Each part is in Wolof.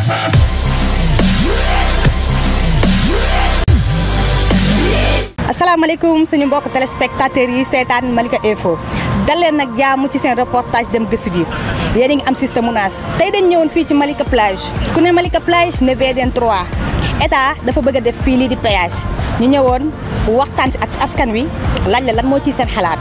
asalaamaaleykum suñu mbokk téléspectateurs yi seetaan Malika Info dal leen nag jaamu ci seen reportage dem gëstu gi yéen a ngi am système munaas tey dañ ñëwoon fii ci Malika plage ku ne Malika plage ne VDN 3 état dafa bëgg a def fii lii di péage ñu ñëwoon waxtaan si ak askan wi laaj la lan moo ciy seen xalaat.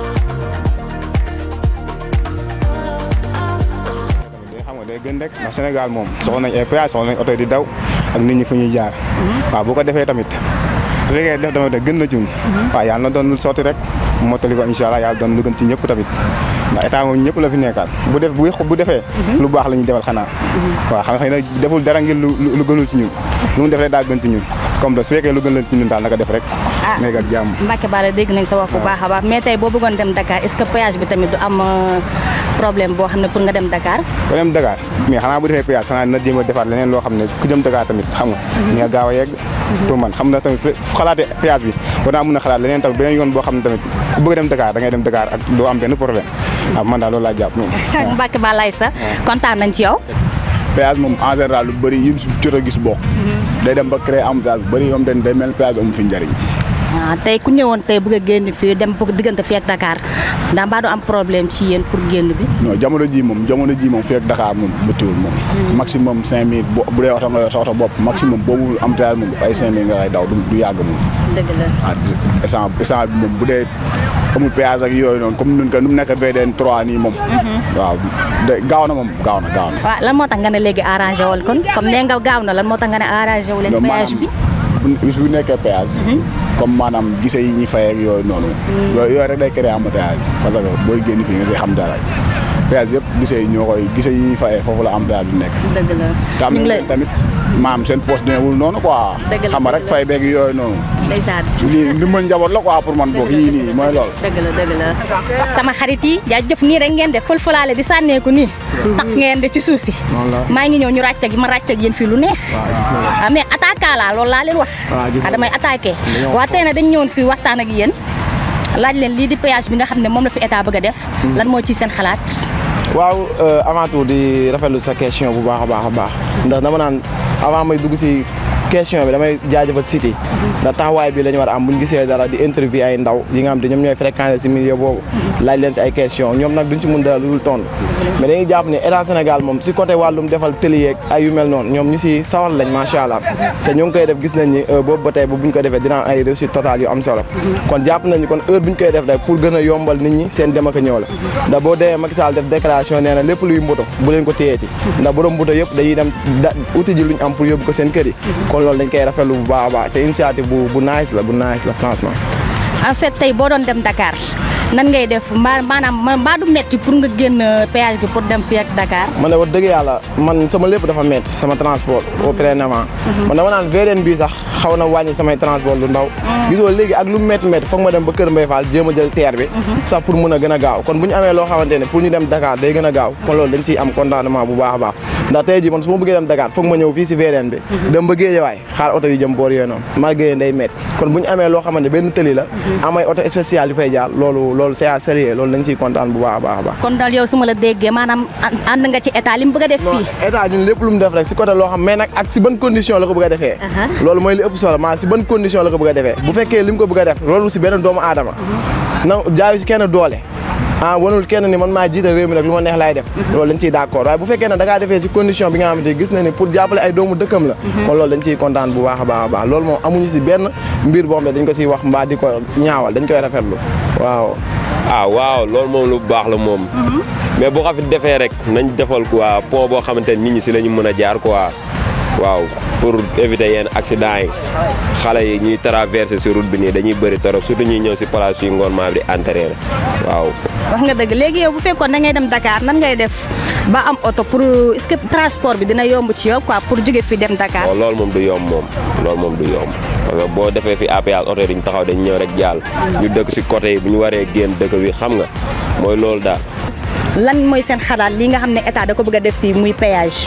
xam nga day gën rek ndax Sénégal moom soxla nañ ay péage soxla nañ oto di daw ak nit ñi fu ñuy jaar waaw bu ko defee tamit su fekkee def tamit gën na cun waaw yàlla na doon lu sotti rek mottali ko incha allah yàlla doon lu gën ci ñëpp tamit ndax état moom ñëpp la fi nekkaat bu def bu bu defee lu baax la ñuy defal xanaa waaw xam nga xëy na deful dara ngir lu lu gënul ci ñun lu mu def rek daal gën ci ñun comme da su fekkee lu gën la ci ñun daal naka def rek nekk ak jàmm Mbacke Bara dégg nañ sa wax bu baax a baax mais tey boo bëggoon dem Dakar est-ce que péage bi tamit du am problème boo xam ne pour nga dem Dakar ko dem Dakar mais xanaa bu defee péage xanaa dina jéem a defaat leneen loo xam ne ku jëm Dakar tamit xam nga ni nga gaaw a yegg pour man xam na tamit fu xalaatee péage bi war naa mën a xalaat leneen tamit beneen yoon boo xam ne tamit ku bëgg dem Dakar da ngay dem Dakar ak doo am benn problème waaw man daal loolu laa jàpp moom Mbacke Ba lay sa kontaan nañ ci yow péage moom en général lu bëri yi jot a gis bokk day dem ba créer embouteillage bu bëri yoom den day mel péage amu fi njëriñ waaw tey ku ñëwoon tey bëgg a génn fii dem bëgg diggante fii ak Dakar ndax mbaa du am problème ci yéen pour génn bi non jamono ji moom jamono ji moom fii ak Dakar moom bëttiwul moom maximum cinq minutes bu bu dee oto nga yor sa oto bopp maximum boobu embouteillage moom ay cinq minutes nga lay daw du yàgg moom dëgg la ah essence essence bi moom bu dee amul péage ak yooyu noonu comme nun ko nu mu nekk VDN 3 nii moom waaw de gaaw na moom gaaw na gaaw na waaw lan moo tax nga ne léegi arrangé wul kon comme nee nga gaaw na lan moo tax nga ne arrangé wu leen non péage bi bu bu nekkee péage comme maanaam gise yi ñuy fay ak yooyu noonu yooyu yooyu rek day créer embouteillage parce que booy génn fii nga see xam dara péage yëpp gise yi ñoo koy gise yi ñuy fayee foofu la embouteillage bi nekk dëgg la te am ñu ngi na lay tamit maam seen poste demeewul noonu quoi Dëgg la, xam nga rek dëgg la. fay beeg yooyu noonu ndeysaan lii ndimbal njaboot la quoi pour man boog yii nii mooy loolu dëgg la dëgg la sama xarit yi jaajëf nii rek ngeen def fël-fëlaale di sànneeku nii tax ngeen de ci suuf si maa ngi ñëw ñu ràcc ak ma ràcc ak yéen fii lu neex ah mais attaqué laa loolu laa leen wax ah damay attaqué waa tey nag dañ ñëwoon fii waxtaan ak yéen laaj leen lii di péage bi nga xam ne moom la fi état bëgg a def lan moo ci seen xalaat waaw avant tout di rafetlu sa question bu baax a baax a baax ndax dama naan avant may dugg si question bi damay jaajëfal Siti ndax taxawaay bi la ñu war a am bu ñu gisee dara di interview ay ndaw yi nga xam te ñoom ñooy fréquenté si milieu boobu laaj leen si ay question ñoom nag duñ ci mun dara lu dul tontu mais dañuy jàpp ne état Sénégal moom si côté wàllum defal tëli yeeg ay yu mel noonu ñoom ñu si sawar lañ macha allah te ñu ngi koy def gis nañ ni boobu ba tey ba bu ñu ko defee dina am ay réussite totale yu am solo kon jàpp nañu kon heure bu ñu koy def rek pour gën a yombal nit ñi seen dem ak a ñëw la ndax boo demee Macky Sall def déclaration nee na lépp luy mbuto bu leen ko téyeeti ndax borom mbuto yëpp dañuy dem da uti ji luñ am pour yóbbu ko seen kër yi kon loolu dañ koy rafetlu bu baax a baax te initiative bu bu nice la bu nice la franchement en fait tey boo doon dem Dakar nan ngay def mbaa maanaam mbaa du metti pour nga génn péage bi pour dem fii ak Dakar man de wax dëgg yàlla man sama lépp dafa métti sama transport au prénement man dama naan VDN bii sax xaw na wàññi samay transport lu ndaw gisoo léegi ak lu métti métti foog ma dem ba Kër Mbaye Fall jéem a jël teer bi sax pour mun a gën a gaaw kon bu ñu amee loo xamante ne pour ñu dem Dakar day gën a gaaw kon loolu dañ ciy am contentement bu baax a baax ndax tey jii man su ma bëggee dem Dakar foog ma ñëw fii si VDN bi dem ba Guédiawaye xaar oto yu jëm boor yooyu noonu mar Guédiawaye day métti kon bu ñu amee loo xamante ne benn tëli la am ay oto spécial yu fay jaar loolu loolu c'est à saluer loolu dañ ciy kontaan bu baax a baax a baax kon daal yow su ma la déggee maanaam ànd nga ci état li mu bëgg a def non fii état ñun lépp lu mu def rek si côté loo xam mais nag ak si ban condition la ko bëgg a defee loolu mooy li ëpp solo maa si ban condition la ko bëgg a defee bu fekkee li mu ko bëgg a def loolu si benn doomu aadama na jaayu si kenn doole ah wanul kenn ni man maa jiite réew mi nag lu ma neex laay def loolu dañ ciy d'accord waaye bu fekkee ne da ngaa defee si condition bi nga xamante ni gis na ni pour jàppale ay doomu dëkkam la kon loolu dañ ciy kontaan bu baax a baax a baax loolu moom amuñu si benn mbir boo xam ne dañ ko siy wax mbaa di ko ñaawal dañ koy rafetlu waaw ah waaw loolu moom lu baax la moom. mais boo ko fi defee rek nañ defal quoi pont boo xamante ne nit ñi si la ñu mën a jaar quoi waaw pour éviter yenn accident yi xale yi ñuy traverser si route bi nii dañuy bëri torop surtout ñuy ñëw si place yu ngoon maa bi di entraîner waaw. wax nga dëgg léegi yow bu fekkoon da ngay dem Dakar nan ngay def ba am oto pour est-ce que transport bi dina yomb ci yow quoi pour jóge fi dem Dakar. waaw loolu moom du yomb moom loolu moom du yomb parce que boo defee fi APS oto yi duñ taxaw dañ ñëw rek jàll ñu dëkk si côté yi bu ñu waree génn dëkk bi xam nga mooy loolu daal. lan mooy seen xalaat li nga xam ne état da ko bëgg a def fii muy péage.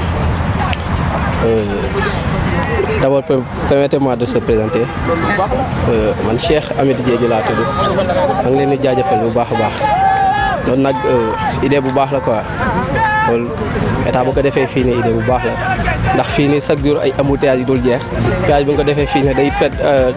D'abord, per- permettez-moi de se présenter. Euh, man Cheikh Amidou Diédhiou laa tudd maa ngi leen di jaajëfal bu baax a baax loolu nag euh, idée bu baax la quoi loolu état bu ko defee fii nii idée bu baax la ndax fii nii chaque jour ay embouteillage yi dul jeex péage bu ñu ko defee fii nii day pet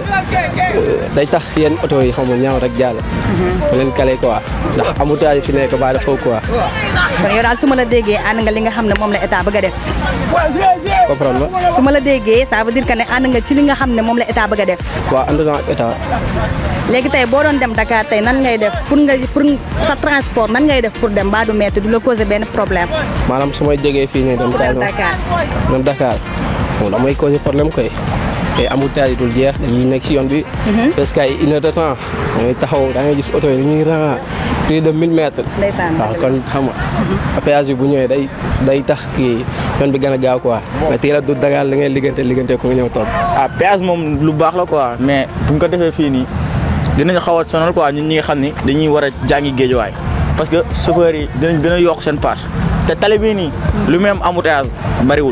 day tax yenn oto yi xam nga ñaaw rek jàll. bu leen kale quoi ndax embouteillage yi fi nekk baa dafa quoi. kon yow daal su ma la déggee ànd nga li nga xam ne moom la état bëgg a def. comprendre nga. su ma la déggee ça veut dire que ne ànd nga ci li nga xam ne moom la état bëgg a def. waaw ànd naa ak état. léegi tey boo doon dem Dakar tey nan ngay def pour nga pour sa transport nan ngay def pour dem ba du metti du la causer benn problème. maanaam su may jógee fii nii dem. pour dem Dakar dem Dakar moom damay causer problème koy. te embouteillage yi dul jeex dañuy nekk ci yoon bi. parce que ay une heure de temps dañuy taxaw da ngay gis oto yi dañuy ran plus de 1000 mètres. ndeysaan waaw kon xam nga péage bi bu ñëwee day day tax kii yoon bi gën a gaaw quoi. mais teel a du Dakar li ngay liggante liggante ko nga ñëw toog. ah péage moom lu baax la quoi mais bu ñu ko defee fii nii dinañ xaw a sonal quoi ñun ñi nga xam ni dañuy war a jàngi géejuwaay parce que chauffeurs yi dinañ gën a yokk seen paas te tali bii nii lu même embouteillage bariwul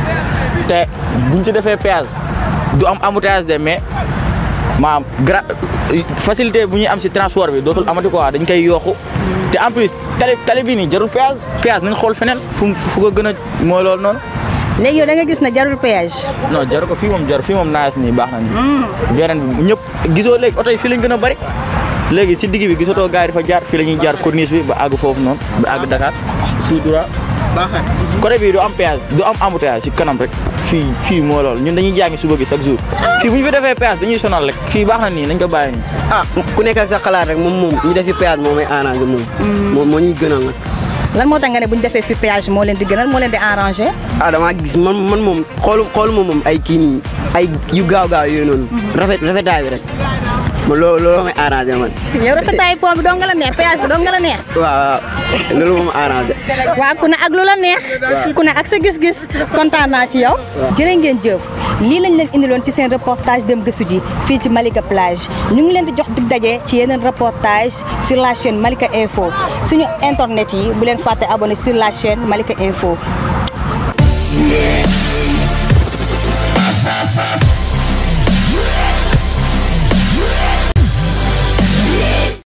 te buñ ci defee péage du am embouteillage de mais maanaam gra facilité bu ñuy am si transport bi dootul amati quoi dañ koy yokku te en plus tali tali bii nii jarul péage péage nañ xool feneen fu fu ko gën a mooy loolu noonu. léegi yow da nga gis ne jarul péage. non jaru ko fii moom jaru fii moom naas nii baax na nii. beneen bi ñëpp gisoo léegi oto yi fii lañ gën a bari léegi si digg bi gisatoo gars yi dafa jaar fii la ñuy jaar corniche bi ba àgg foofu noonu ba àgg Dakar tout droit. baaxee côté bii du am péage du am embouteillage si kanam rek fii fii moo loolu ñun dañuy jàngi suba gi chaque jour fii bu ñu fi defee péage dañuy sonal rek fii baax na nii nañ ko bàyyi nii. ah ku nekk ak sa xalaat rek moom moom ñu defi péage moo may arrangé moom. moom moo ñuy gënal nag. lan moo tax nga ne bu ñu defee fi péage moo leen di gënal moo leen di arrangé. ah damaa gis man man moom xoolu xoolu moom moom ay kii nii ay yu gaaw gaaw yooyu noonu. rafet rafetaay bi rek man loolu loolu may arrangé man. yow rafetaay pont bi doo nga la neex péage bi doo nga la neex. waaw loolu moom arrangé. waaw ku ne ak lu la neex. ku ne ak sa gis-gis kontaan naa ci yow. jërë ngeen jëf lii lañ leen indiloon ci seen reportage dem gëstu ji fii ci Malika plage ñu ngi leen di jox dig daje ci yeneen reportage sur la chaîne Malika Info suñu internet yi bu leen fàtte abonné sur la chaîne Malika Info. Yeah.